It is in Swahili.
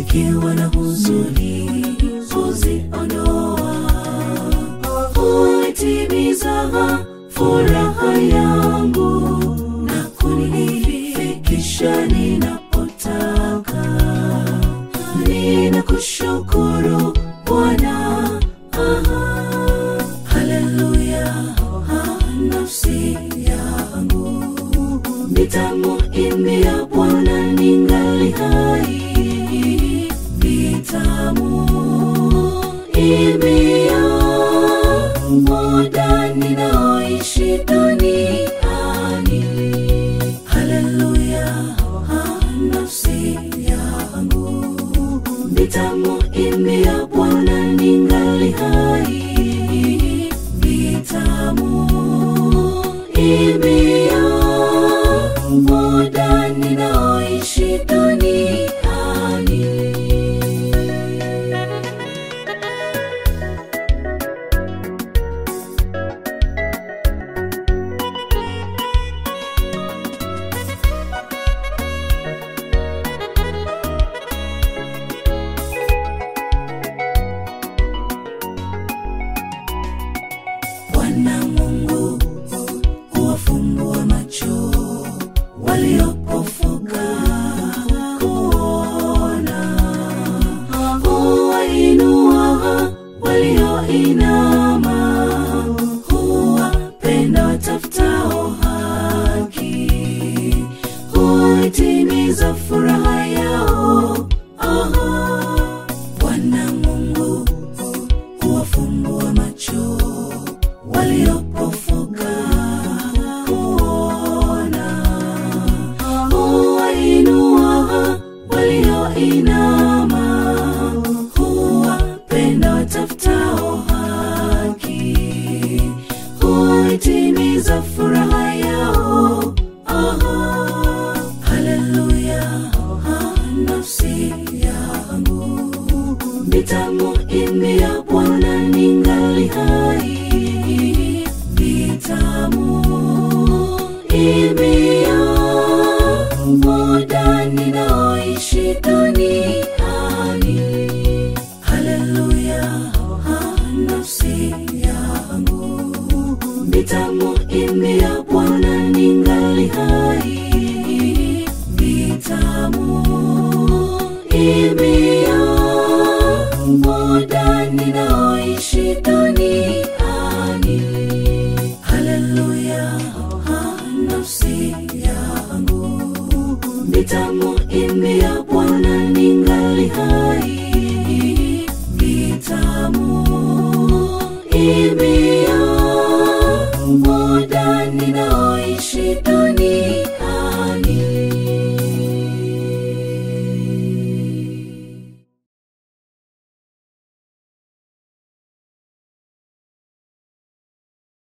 nikiwa na huzuni huziondoa, huitimiza furaha yangu na kunifikisha ninapotaka. Ninakushukuru Bwana, aha, haleluya, ah, nafsi yangu nitamuimbia Bwana ningali hai, nitamuimbia muda ninaoishi duniani. Haleluya, ah, nafsi yangu nitamuimbia Bwana ningali hai, nitamuimbia muda ninaoishi duniani. Bwana Mungu huwafumbua macho waliopofuka kuona, huwainua walioinama, huwapenda watafutao haki, huitimiza furaha yao. Aha. Bwana Mungu huwafumbua macho waliopofuka kuona, huwainua walioinama, huwapenda watafutao haki, huitimiza furaha yao. Aha. Haleluya, ah, nafsi yangu nitamuimbia Bwana ningali hai, nitamuimbia muda ninaoishi duniani. Haleluya, ah, nafsi yangu nitamuimbia Bwana ningali hai, nitamuimbia muda ninaoishi duniani. Haleluya, ah, nafsi yangu nitamuimbia Bwana ningali hai, nitamuimbia